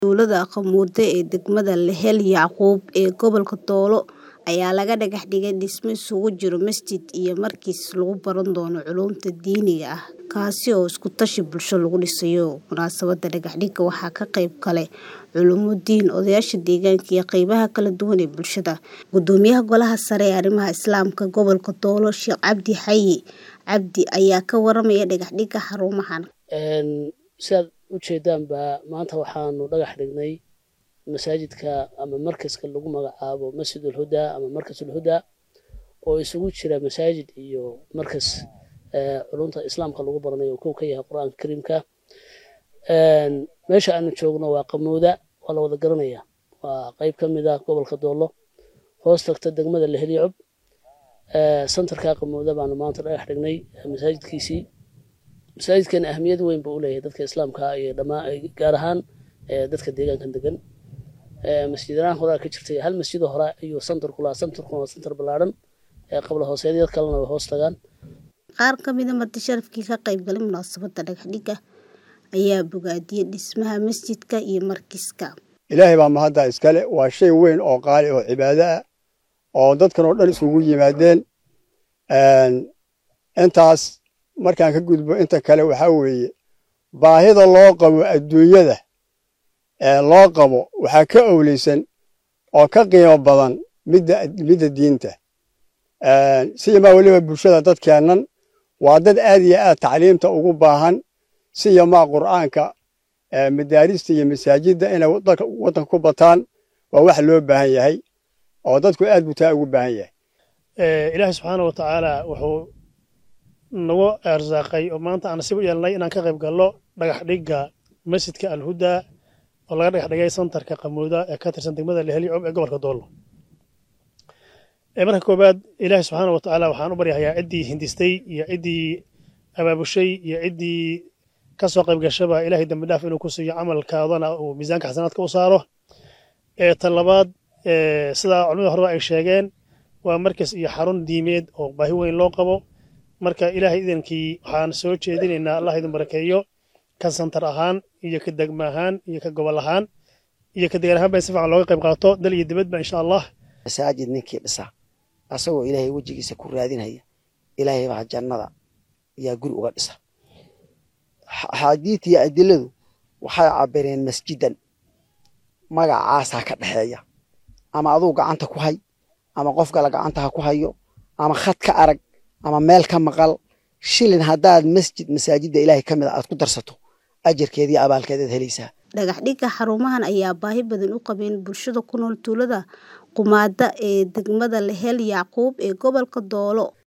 Tuulada Qamuute ee degmada Lehel Yacquub ee gobolka Doolo ayaa laga dhagax dhigay dhisme isugu jira masjid iyo markiis lagu baran doono culuumta diiniga ah kaasi oo isku tashi bulsho lagu dhisayo. Munaasabadda dhagax dhigga waxaa ka qayb galay culummo diin, odayaasha deegaanka iyo qaybaha kala duwan ee bulshada. Gudoomiyaha Golaha Sare ee Arrimaha Islaamka Gobolka Doolo Sheekh Cabdi Xayi Cabdi ayaa ka warramaya dhagax dhigga xarumahan. sidaad u jeedaanba maanta waxaanu dhagax dhignay masaajidka ama markaska lagu magacaabo masjidul hudaa ama markasul hudaa oo isugu jira masaajid iyo markas culumta islaamka lagu baranayo kow ka yahay qur-aanka kariimka meesha aanu joogno waa qamuuda waa la wada garanaya waa qayb ka mid ah gobolka doolo hoos tagta degmada lehel yacub santarka qamuuda baanu maanta dhagax dhignay masaajidkiisii masaajidkan ahmiyad weyn buu u leeyahay dadka islaamka iyo dhamaan gaar ahaan dadka deegaankan degan masjidanahan horaa ka jirtay hal masjidoo hore ayuu santarku lahaa santarkuna waa santar ballaadhan qabla hooseedyad kalena way hoos tagaan Qaar ka mid ah marti sharafkii ka qayb galay munaasabadda dhagax dhigga ayaa bogaadiyay dhismaha masjidka iyo markiska. ilaahay baa mahadda iskale waa shay weyn oo qaali oo cibaado ah oo dadkan oo dhan isugu yimaadeen intaas markaan ka gudbo inta kale waxaa weeye baahida loo qabo adduunyada loo qabo waxaa ka owleysan oo ka qiimo badan midda midda diinta siyamaa weliba bulshada dadkeennan waa dad aad iyo aad tacliimta ugu baahan siyamaa qur'aanka madaarista iyo masaajidda inay waddanka ku bataan waa wax loo baahan yahay oo dadku aad buu taa ugu baahan yahay ilaahay subxaana wa tacaala wuxuu nagu arsaaqay oo maanta aan nasiib u yeelnay inaan ka qayb galno dhagax dhigga masjidka alhudaa oo laga dhagax dhigay santarka qamuuda ee ka tirsan degmada lehel yacub ee gobolka doolo marka koowaad ilaahay subxaana wa tacaala waxaan u baryahayaa ciddii hindistay iyo ciddii abaabushay iyo ciddii ka soo qayb gashaba ilaahay dembi dhaaf inuu ku siiyo camalkaadana uu miisaanka xasanaadka u saaro tan labaad sidaa culimada horeba ay sheegeen waa markas iyo xarun diimeed oo baahi weyn loo qabo marka ilaahay idankii waxaan soo jeedinaynaa allah idin barakeeyo ka santar ahaan iyo ka degma ahaan iyo ka gobol ahaan iyo ka degaan ahaan ba si fiican looga qayb qaato dal iyo dibadba insha allah masaajid ninkii dhisa asagoo ilaahay wejigiisa ku raadinaya ilaahay baa jannada yaa guri uga dhisa axaadiidta iyo adiladu waxay cabireen masjidan magacaasaa ka dhexeeya ama aduu gacanta ku hay ama qof kale gacanta ha ku hayo ama khad ka arag ama meel ka maqal shilin haddaad masjid masaajidda ilaahay ka mid a aad ku darsato ajarkeediiyo abaalkeedaad helaysaa dhagax dhigga xarumahan ayaa baahi badan u qabeen bulshada ku nool tuulada Qumaada ee degmada Lehel Yacquub ee gobolka Doolo